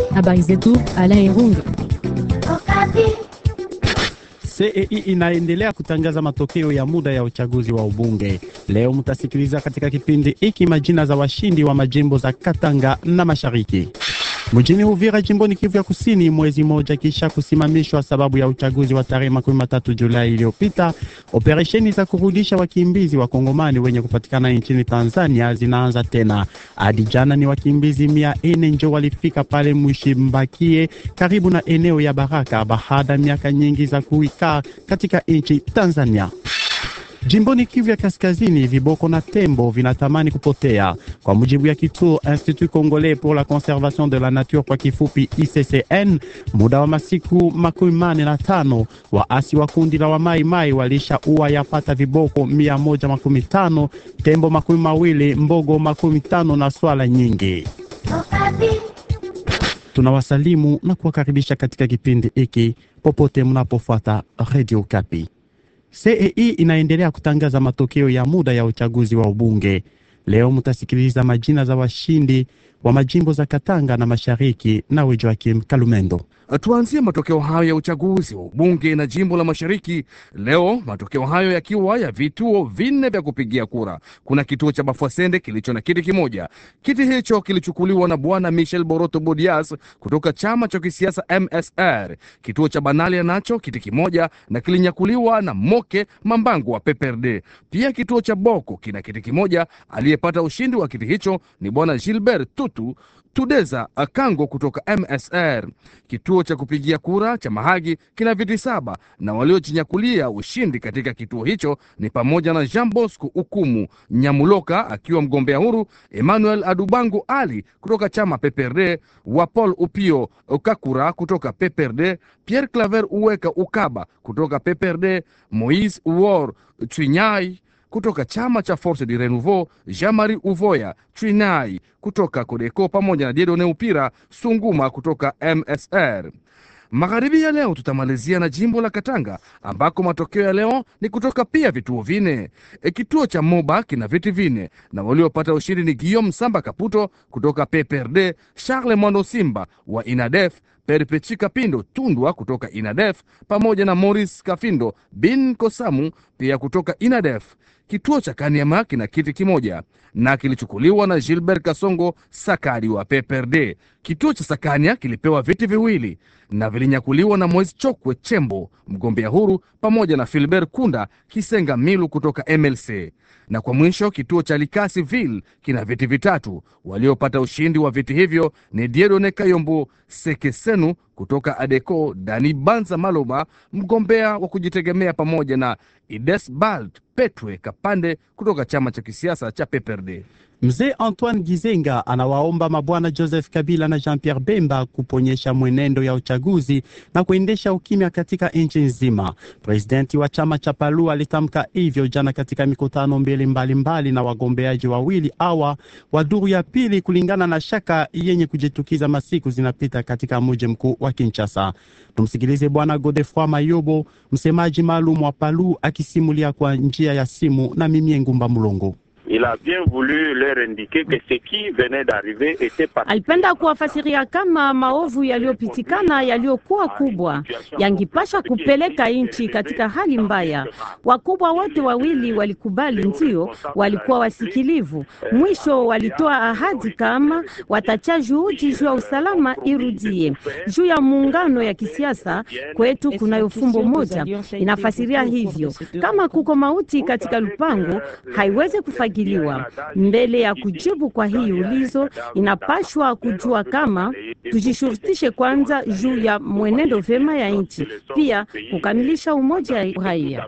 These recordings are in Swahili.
Habari zetu Alain Irunga. CEI inaendelea kutangaza matokeo ya muda ya uchaguzi wa ubunge. Leo mtasikiliza katika kipindi hiki majina za washindi wa majimbo za Katanga na Mashariki. Mjini Uvira jimboni Kivu ya Kusini, mwezi mmoja kisha kusimamishwa sababu ya uchaguzi wa tarehe makumi matatu Julai iliyopita, operesheni za kurudisha wakimbizi wa Kongomani wenye kupatikana nchini Tanzania zinaanza tena. Hadi jana ni wakimbizi mia nne njo walifika pale Mshimbakie karibu na eneo ya Baraka baada ya miaka nyingi za kuikaa katika nchi Tanzania. Jimboni Kivu ya Kaskazini, viboko na tembo vinatamani kupotea. Kwa mujibu ya kituo Institut Congolais pour la Conservation de la Nature, kwa kifupi ICCN, muda wa masiku makumi mane na tano waasi wa kundi la wamaimai walisha ua yapata viboko mia moja makumi tano tembo makumi mawili mbogo makumi tano na swala nyingi. Tunawasalimu na kuwakaribisha katika kipindi hiki popote mnapofuata Radio Kapi. CEI inaendelea kutangaza matokeo ya muda ya uchaguzi wa ubunge. Leo mtasikiliza majina za washindi wa majimbo za Katanga na Mashariki na Joakim Kalumendo. Tuanzie matokeo hayo ya uchaguzi wa ubunge na jimbo la Mashariki leo, matokeo hayo yakiwa ya vituo vinne vya kupigia kura. Kuna kituo cha Bafwasende kilicho na kiti kimoja. Kiti hicho kilichukuliwa na bwana Michel Boroto Bodias kutoka chama cha kisiasa MSR. Kituo cha Banalia nacho kiti kimoja na kilinyakuliwa na Moke Mambangu wa PPRD. Pia kituo cha Boko kina kiti kimoja. Aliyepata ushindi wa kiti hicho ni bwana Gilbert Tutu Tudeza Akango kutoka MSR. Kituo cha kupigia kura cha Mahagi kina viti saba na waliojinyakulia ushindi katika kituo hicho ni pamoja na Jean Bosco Ukumu Nyamuloka akiwa mgombea huru, Emmanuel Adubangu Ali kutoka chama PPRD, wa Paul Upio Kakura kutoka PPRD, Pierre Claver Uweka Ukaba kutoka PPRD, Moise Uor Twinyai kutoka chama cha Force du Renouveau, Jean-Marie Uvoya Trinai kutoka Kodeko pamoja na Diedone Upira Sunguma kutoka MSR. Magharibi ya leo tutamalizia na jimbo la Katanga ambako matokeo ya leo ni kutoka pia vituo vine. E, kituo cha Moba kina viti vine na waliopata ushindi ni Guillaume Samba Kaputo kutoka PPRD, Charles Mwando Simba wa Inadef, Perpechi Kapindo Tundwa kutoka Inadef pamoja na Maurice Kafindo bin Kosamu pia kutoka Inadef. Kituo cha Kaniama kina kiti kimoja na kilichukuliwa na Gilbert Kasongo Sakadi wa PPRD. Kituo cha Sakania kilipewa viti viwili na vilinyakuliwa na Moise Chokwe Chembo mgombea huru pamoja na Filbert Kunda Kisenga Milu kutoka MLC. Na kwa mwisho kituo cha Likasi Ville kina viti vitatu. Waliopata ushindi wa viti hivyo ni Diedone Kayombo Sekesenu kutoka Adeco, Dani Banza Maloma mgombea wa kujitegemea pamoja na Idesbald Petwe Kapande kutoka chama cha kisiasa cha PPRD. Mzee Antoine Gizenga anawaomba mabwana Joseph Kabila na Jean-Pierre Bemba kuponyesha mwenendo ya uchaguzi na kuendesha ukimya katika nchi nzima. Presidenti wa chama cha Palu alitamka hivyo jana katika mikutano mbili mbalimbali na wagombeaji wawili awa wa duru ya pili, kulingana na shaka yenye kujitukiza masiku zinapita katika mji mkuu wa Kinshasa. Tumsikilize bwana Godefroy Mayobo, msemaji maalum wa Palu, akisimulia kwa njia ya simu na Mimie Ngumba Mulongo. Il a bien voulu leur indiquer que ce qui venait d'arriver était pas... Alipenda kuwafasiria kama maovu yaliyopitikana yaliyokuwa kubwa yangipasha kupeleka nchi katika hali mbaya. Wakubwa wote wawili walikubali, ndio walikuwa wasikilivu. Mwisho walitoa ahadi kama watacha juhudi juu ya usalama irudie. Juu ya muungano ya kisiasa kwetu, kunayo fumbo moja inafasiria hivyo, kama kuko mauti katika lupango haiwezi kufagi mbele ya kujibu kwa hii ulizo, inapashwa kujua kama tujishurutishe kwanza juu ya mwenendo vema ya nchi, pia kukamilisha umoja ya raia.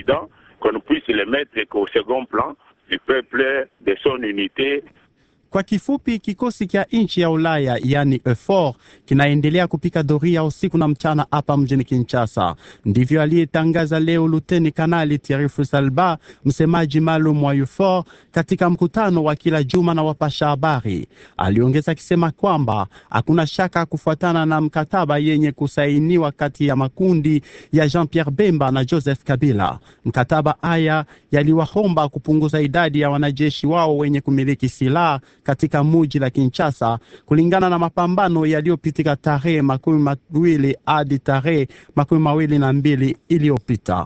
Kwa kifupi, kikosi cha nchi ya Ulaya yani EUFOR kinaendelea kupika doria usiku na mchana hapa mjini Kinshasa. Ndivyo aliyetangaza leo Luteni Kanali Thierry Fusalba, msemaji maalum wa EUFOR, katika mkutano wa kila juma na wapasha habari. Aliongeza akisema kwamba hakuna shaka kufuatana na mkataba yenye kusainiwa kati ya makundi ya Jean-Pierre Bemba na Joseph Kabila. Mkataba haya yaliwaomba kupunguza idadi ya wanajeshi wao wenye kumiliki silaha katika muji la Kinshasa, kulingana na mapambano yaliyopitika tarehe makumi mawili hadi tarehe makumi mawili na mbili iliyopita.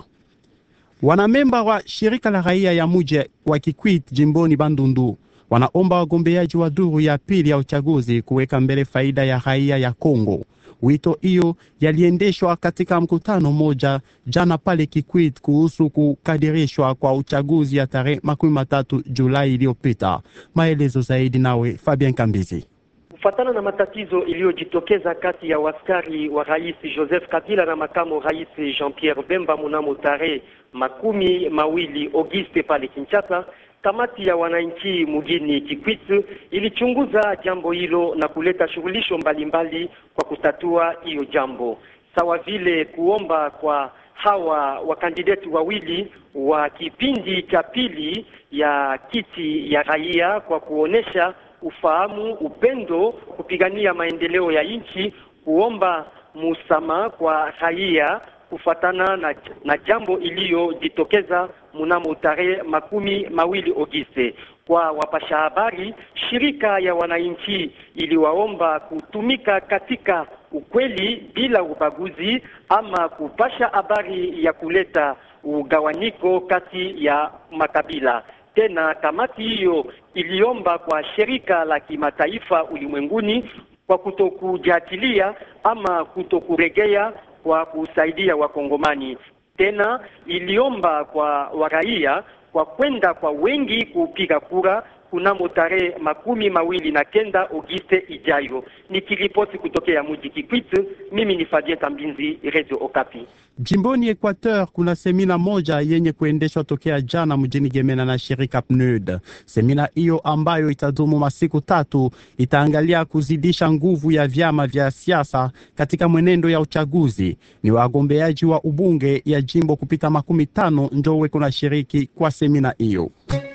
Wanamemba wa shirika la raia ya muji wa Kikwit jimboni Bandundu wanaomba wagombeaji wa duru ya pili ya uchaguzi kuweka mbele faida ya raia ya Kongo. Wito hiyo yaliendeshwa katika mkutano moja jana pale Kikwit kuhusu kukadirishwa kwa uchaguzi ya tarehe makumi matatu Julai iliyopita. Maelezo zaidi nawe Fabien Kambizi. Kufuatana na matatizo iliyojitokeza kati ya waskari wa rais Joseph Kabila na makamu rais Jean-Pierre Bemba mnamo tarehe makumi mawili Auguste pale Kinshasa, kamati ya wananchi mjini Kikwit ilichunguza jambo hilo na kuleta shughulisho mbalimbali kwa kutatua hiyo jambo, sawa vile kuomba kwa hawa wakandideti wawili wa kipindi cha pili ya kiti ya raia kwa kuonesha ufahamu, upendo, kupigania maendeleo ya nchi, kuomba musamaha kwa raia kufatana na, na jambo iliyojitokeza mnamo tarehe makumi mawili Agosti. Kwa wapasha habari, shirika ya wananchi iliwaomba kutumika katika ukweli bila ubaguzi, ama kupasha habari ya kuleta ugawanyiko kati ya makabila. Tena kamati hiyo iliomba kwa shirika la kimataifa ulimwenguni kwa kutokujadilia ama kutokuregea kwa kusaidia Wakongomani. Tena iliomba kwa waraia kwa kwenda kwa wengi kupiga kura kunamo tarehe makumi mawili na kenda Auguste ijayo. Nikiripoti kutokea mji Kikwit, mimi ni Fabien Kambinzi, Radio Okapi. Jimboni Equateur kuna semina moja yenye kuendeshwa tokea jana mjini Gemena na shirika PNUD. Semina hiyo ambayo itadumu masiku tatu itaangalia kuzidisha nguvu ya vyama vya siasa katika mwenendo ya uchaguzi. Ni wagombeaji wa ubunge ya jimbo kupita makumi tano njo weko na shiriki kwa semina hiyo.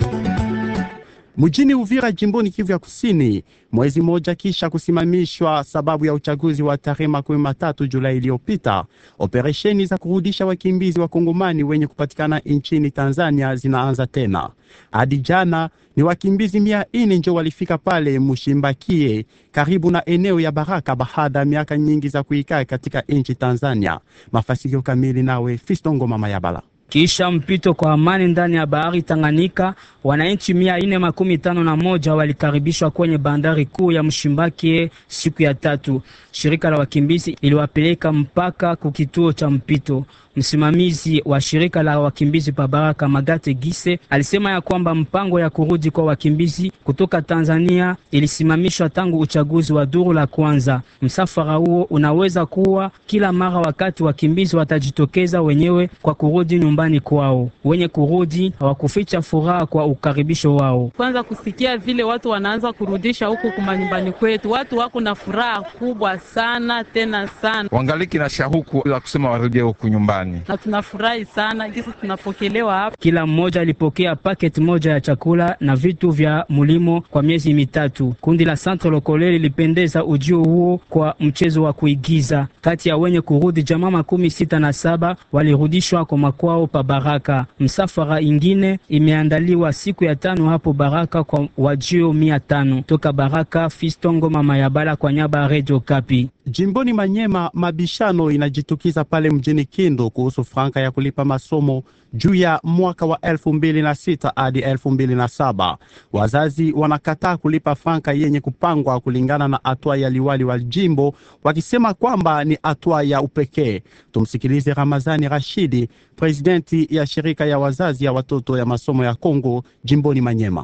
Mjini Uvira jimboni Kivu ya Kusini, mwezi mmoja kisha kusimamishwa sababu ya uchaguzi wa tarehe makumi matatu Julai iliyopita, operesheni za kurudisha wakimbizi wa Kongomani wenye kupatikana nchini Tanzania zinaanza tena. Hadi jana ni wakimbizi mia ine njo walifika pale Mushimbakie karibu na eneo ya Baraka baada ya miaka nyingi za kuikaa katika nchi Tanzania. Mafasilio kamili nawe Fistongo Mama Yabala. Kisha mpito kwa amani ndani ya bahari Tanganyika, wananchi mia ine makumi tano na moja walikaribishwa kwenye bandari kuu ya Mshimbakie siku ya tatu. Shirika la wakimbizi iliwapeleka mpaka kukituo cha mpito. Msimamizi wa shirika la wakimbizi pa Baraka Magate Gise alisema ya kwamba mpango ya kurudi kwa wakimbizi kutoka Tanzania ilisimamishwa tangu uchaguzi wa duru la kwanza. Msafara huo unaweza kuwa kila mara wakati wakimbizi watajitokeza wenyewe kwa kurudi nyumbani kwao. Wenye kurudi hawakuficha furaha kwa ukaribisho wao. Kwanza kusikia vile watu wanaanza kurudisha huku kumanyumbani kwetu, watu wako na furaha kubwa sana tena sana, wangaliki na shahuku la kusema warudie huku nyumbani na tunafurahi sana jinsi tunapokelewa hapa. Kila mmoja alipokea paketi moja ya chakula na vitu vya mulimo kwa miezi mitatu. Kundi la Centre Lokole lilipendeza ujio huo kwa mchezo wa kuigiza. Kati ya wenye kurudi, jamaa makumi sita na saba walirudishwa kwa makwao pa Baraka. Msafara ingine imeandaliwa siku ya tano hapo Baraka kwa wajio mia tano toka Baraka. Fistongo mama ya bala kwa nyaba Radio Kapi. Jimboni Manyema, mabishano inajitukiza pale mjini Kindu kuhusu franka ya kulipa masomo juu ya mwaka wa elfu mbili na sita hadi elfu mbili na saba. Wazazi wanakataa kulipa franka yenye kupangwa kulingana na hatua ya liwali wa jimbo, wakisema kwamba ni hatua ya upekee. Tumsikilize Ramazani Rashidi, presidenti ya shirika ya wazazi ya watoto ya masomo ya Kongo jimboni Manyema.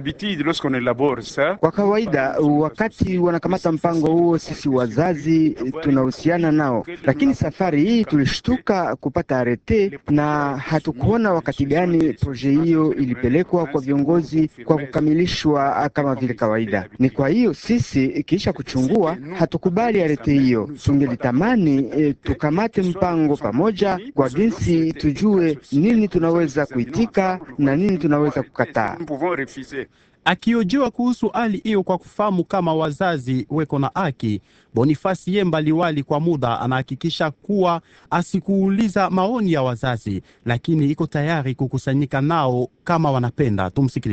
Kwa kawaida wakati wanakamata mpango huo, sisi wazazi tunahusiana nao, lakini safari hii tulishtuka kupata arete na hatukuona wakati gani proje hiyo ilipelekwa kwa viongozi kwa kukamilishwa kama vile kawaida. Ni kwa hiyo sisi kisha kuchungua hatukubali arete hiyo. Tungelitamani e, tukamate mpango pamoja kwa jinsi tujue nini tunaweza kuitika na nini tunaweza kukataa. Akiojiwa kuhusu hali hiyo kwa kufahamu kama wazazi weko na haki, Bonifasi Yemba liwali kwa muda anahakikisha kuwa asikuuliza maoni ya wazazi, lakini iko tayari kukusanyika nao kama wanapenda. Tumsikilize.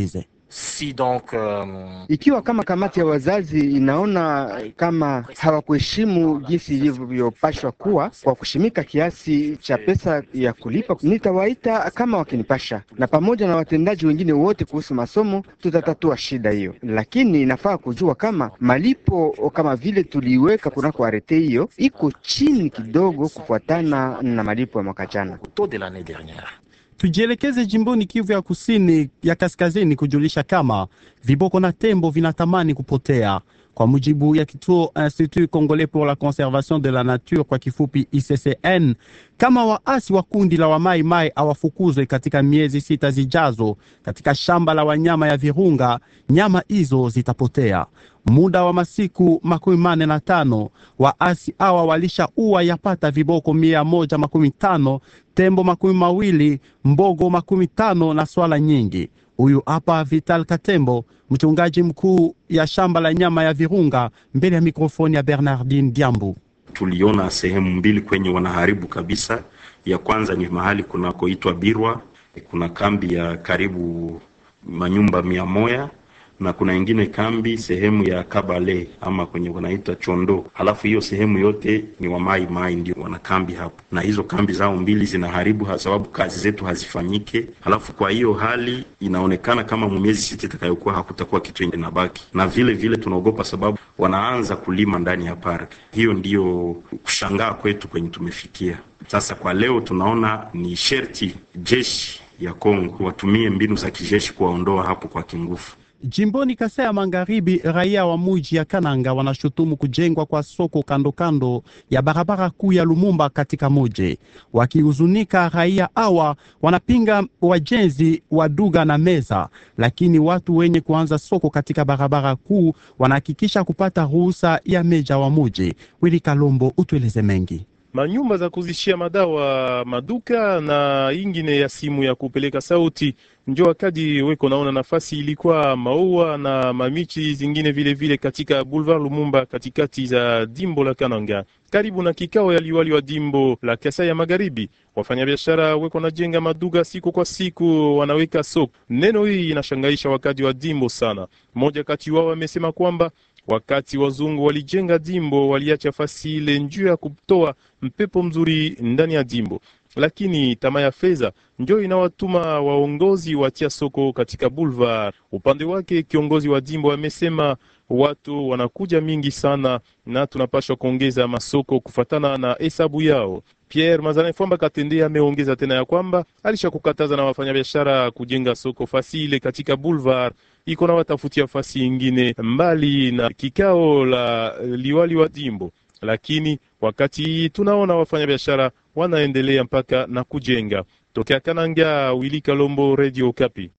Si donc euh, Ikiwa kama kamati ya wazazi inaona kama hawakuheshimu jinsi ilivyopashwa kuwa kwa kushimika kiasi cha pesa ya kulipa, nitawaita kama wakinipasha, na pamoja na watendaji wengine wote kuhusu masomo, tutatatua shida hiyo. Lakini inafaa kujua kama malipo kama vile tuliiweka kunako arete hiyo iko chini kidogo kufuatana na malipo ya mwaka jana. taux de l'année dernière. Tujielekeze jimboni Kivu ya kusini ya kaskazini kujulisha kama viboko na tembo vinatamani kupotea. Kwa mujibu ya kituo Institut Congolais pour la Conservation de la Nature, kwa kifupi ICCN, kama waasi wa kundi la Wamai Mai hawafukuzwe katika miezi sita zijazo katika shamba la wanyama ya Virunga, nyama hizo zitapotea. Muda wa masiku makumi mane na tano waasi hawa walishaua yapata viboko mia moja makumi tano tembo makumi mawili mbogo makumi tano na swala nyingi. Huyu hapa Vital Katembo, mchungaji mkuu ya shamba la nyama ya Virunga, mbele ya mikrofoni ya Bernardine Diambu. Tuliona sehemu mbili kwenye wanaharibu kabisa. Ya kwanza ni mahali kunakoitwa Birwa, kuna kambi ya karibu manyumba mia moja na kuna ingine kambi sehemu ya Kabale ama kwenye wanaita Chondo. Halafu hiyo sehemu yote ni wa Mai Mai ndio wana kambi hapo, na hizo kambi zao mbili zinaharibu kwa sababu kazi zetu hazifanyike. Halafu kwa hiyo hali inaonekana kama miezi sita itakayokuwa hakutakuwa kitu inabaki, na vile vile tunaogopa sababu wanaanza kulima ndani ya park. Hiyo ndiyo kushangaa kwetu kwenye tumefikia sasa. Kwa leo tunaona ni sherti jeshi ya Kongo watumie mbinu za kijeshi kuwaondoa hapo kwa kingufu. Jimboni Kasai ya Magharibi, raia wa muji ya Kananga wanashutumu kujengwa kwa soko kando kando ya barabara kuu ya Lumumba katika muji. Wakihuzunika, raia hawa wanapinga wajenzi wa duga na meza, lakini watu wenye kuanza soko katika barabara kuu wanahakikisha kupata ruhusa ya meja wa muji. Wili Kalombo, utueleze mengi manyumba za kuzishia madawa, maduka na ingine ya simu ya kupeleka sauti. Njo wakati weko naona nafasi ilikuwa maua na mamichi zingine vile vile katika Boulevard Lumumba katikati za dimbo la Kananga karibu na kikao ya liwali wa dimbo la Kasai ya Magharibi. Wafanyabiashara weko najenga maduka siku kwa siku, wanaweka soko. Neno hii inashangaisha wakati wa dimbo sana. Mmoja kati wao amesema kwamba wakati wazungu walijenga dimbo waliacha fasi ile njuu ya kutoa mpepo mzuri ndani ya dimbo, lakini tamaa ya fedha ndio inawatuma waongozi watia soko katika boulevard. Upande wake kiongozi wa dimbo amesema watu wanakuja mingi sana na tunapashwa kuongeza masoko kufatana na hesabu yao. Pierre Mazana Fwamba Katende ameongeza tena ya kwamba alisha kukataza na wafanyabiashara kujenga soko fasi ile katika boulevard iko na watafutia fasi ingine mbali na kikao la liwali wa dimbo, lakini wakati tunaona wafanyabiashara wanaendelea mpaka na kujenga. Tokea Kananga, Wili Kalombo, Radio Kapi.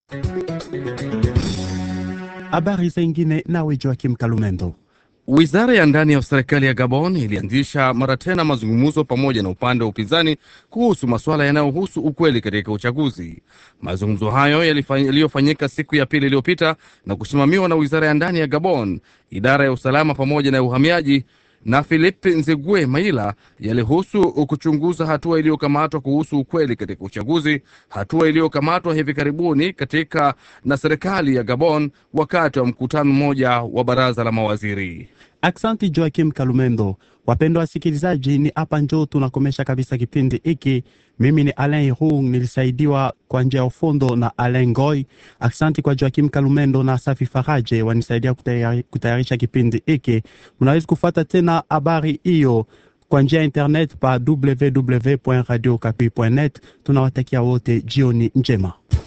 Habari zingine nawe Joakim Kalumendo. Wizara ya ndani ya serikali ya Gabon ilianzisha mara tena mazungumzo pamoja na upande wa upinzani kuhusu masuala yanayohusu ukweli katika uchaguzi. Mazungumzo hayo yaliyofanyika siku ya pili iliyopita na kusimamiwa na wizara ya ndani ya Gabon, idara ya usalama pamoja na uhamiaji na Philip Nzegue Maila yalihusu kuchunguza hatua iliyokamatwa kuhusu ukweli katika uchaguzi, hatua iliyokamatwa hivi karibuni katika na serikali ya Gabon wakati wa mkutano mmoja wa baraza la mawaziri. Aksanti Joakim Kalumendo. Wapendwa wasikilizaji, ni hapa njoo tunakomesha kabisa kipindi hiki. Mimi ni Alain Hung, nilisaidiwa kwa njia ya ufundo na Alain Goy. Aksanti kwa Joakim Kalumendo na Safi Faraje wanisaidia kutayari, kutayarisha kipindi hiki. Mnaweza kufuata tena habari hiyo kwa njia ya internet pa www.radiokapi.net. Tunawatakia wote jioni njema.